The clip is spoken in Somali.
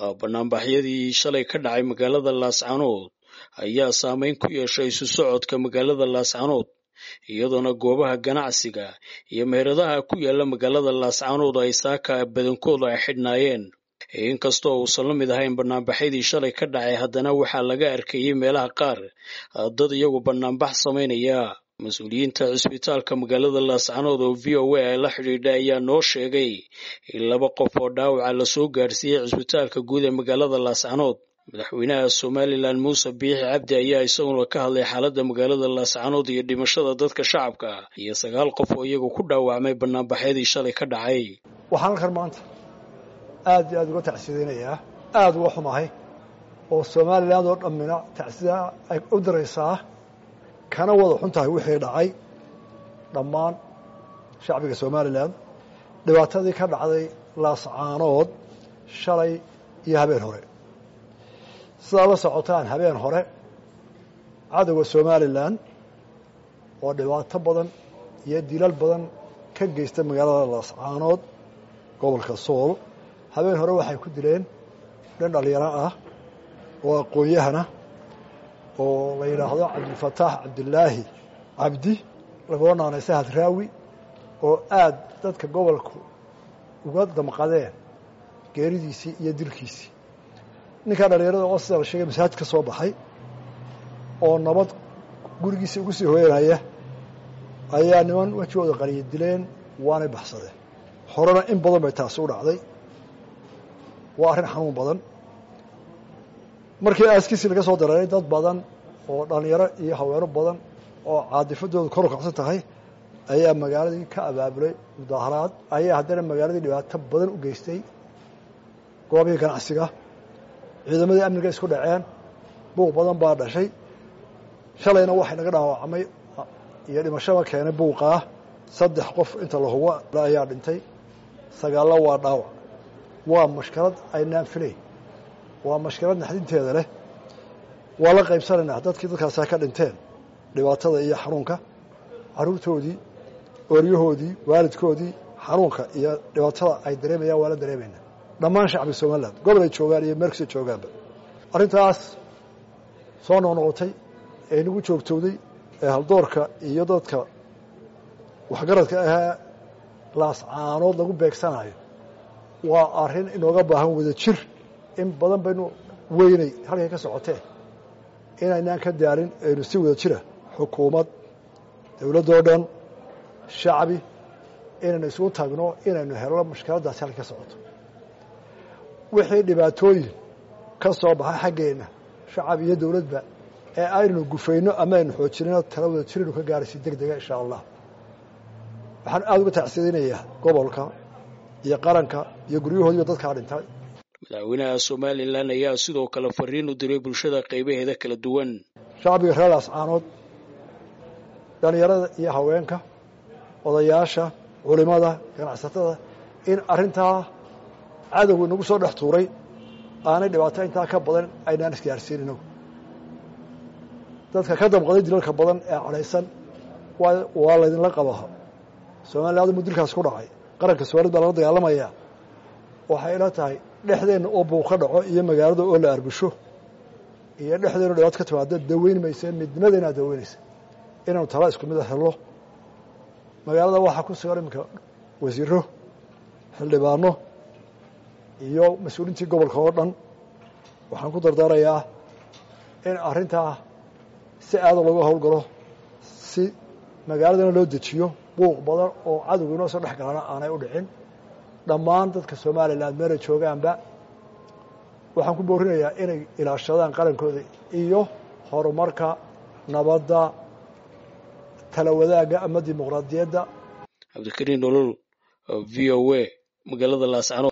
banaanbaxyadii shalay ka dhacay magaalada laascanood ayaa saameyn ku yeeshay isu socodka magaalada laascanood iyadoona goobaha ganacsiga iyo meheradaha ku yaala magaalada laascanood ay saaka badankooda ay xidhnaayeen inkastoo uusan la mid ahayn banaanbaxyadii shalay ka dhacay haddana waxaa laga arkayey meelaha qaar dad iyagu banaanbax samaynaya mas-uuliyiinta cisbitaalka magaalada laascanood oo v o a ay la xidhiidha ayaa noo sheegay in laba qof oo dhaawaca lasoo gaarsiiyey cisbitaalka guud ee magaalada laascanood madaxweynaha somalilan muuse biixi cabdi ayaa isaguna ka hadlay xaaladda magaalada laascanood iyo dhimashada dadka shacabka iyo sagaal qof oo iyagu ku dhaawacmay banaanbaxyadii shalay ka dhacay waxaan halkan maanta aad iyo aad uga tacsidaynayaa aada uga xumahay oo somalilan oo dhammina tacsida ay u diraysaa kana wada xun tahay wixii dhacay dhammaan shacbiga somalilan dhibaatadii ka dhacday laascaanood shalay iyo habeen hore sidaa la socotaan habeen hore cadowga somalilan oo dhibaato badan iyo dilal badan ka geysta magaalada laascaanood gobolka sool habeen hore waxay ku dileen dhan dhalinyaro ah oo aqoon-yahana oo la yidhaahdo cabdilfataax cabdilaahi cabdi lagoo naanay sahad raawi oo aada dadka gobolku uga damqadeen geeridiisii iyo dilkiisii ninkaa dhalinyarada oo sida la sheegay masaajid ka soo baxay oo nabad gurigiisii ugu sii hooyanaya ayaa niman wejigooda qariya dileen waanay baxsadeen horena in badan bay taasi u dhacday waa arrin xanuun badan markii aaskiisii laga soo dareeray dad badan oo dhalinyaro iyo haweeno badan oo caadifadoodu kor u kacsan tahay ayaa magaaladii ka abaabulay mudaaharaad ayaa haddana magaaladii dhibaato badan u geystay goobihii ganacsiga ciidamadii amniga isku dhaceen buuq badan baa dhashay shalayna waxay naga dhaawacmay iyo dhimashaba keenay buuqaa saddex qof inta la hubo ayaa dhintay sagaallo waa dhaawac waa mashkalad aynaan filayn waa mashkalad naxdinteeda leh waa la qaybsanaynaa dadkii dadkaasaa ka dhinteen dhibaatada iyo xanuunka caruurtoodii ooryahoodii waalidkoodii xanuunka iyo dhibaatada ay dareemayaan waa la dareemaynaa dhammaan shacbi somaliland gobol ay joogaan iyo meelkasta joogaanba arrintaas soo noqnoqotay ee nagu joogtowday ee haldoorka iyo dadka waxgaradka ahee laascaanood lagu beegsanayo waa arrin inooga baahan wada jir in badan baynu weynay halkay ka socotee inaynaan ka daarin aynu si wada jira xukuumad dowladdoo dhan shacbi inaynu isugu tagno inaynu helno mushkiladdaasi halkay ka socoto wixii dhibaatooyin ka soo baxay xaggeenna shacab iyo dowladba ee aynu gufayno ama aynu xoojinino tala wada jiraynu ka gaaraysi deg dega insha allah waxaan aada uga tacsidaynayaa gobolka iyo qaranka iyo guryahoodiiba dadkaa dhintay madaxweynaha somalilan ayaa sidoo kale fariin u diray bulshada qaybaheeda kala duwan shacbiga reer laascaanood dhalinyarada iyo haweenka odayaasha culimada ganacsatada in arrintaa cadowga inagu soo dhex tuuray aanay dhibaato intaa ka badan aynaan isgaarsiin inagu dadka ka damqaday dilalka badan ee cadhaysan waa laydinla qabaha somaliland mu dilkaas ku dhacay qaranka soomaalid baa lala dagaalamayaa waxay ila tahay dhexdeenna oo buuq ka dhaco iyo magaalada oo la arbusho iyo dhexdeenna dhibaato ka timaado daweyn mayse midnimadeenaa daweynaysa inaanu tala isku mid a helno magaalada waxaa ku sugan iminka wasiiro xildhibaano iyo mas-uuliintii gobolka oo dhan waxaan ku dardaarayaa in arrintaa si aada looga howlgalo si magaaladana loo dejiyo buuq badan oo cadowga inoo soo dhex galana aanay u dhicin dhammaan dadka somalilan meelay joogaanba waxaan ku boorinayaa inay ilaashadaan qarankooda iyo horumarka nabadda tala wadaagga ama dimuqraadiyadda cabdikariin nolol v o a magaalada laascanood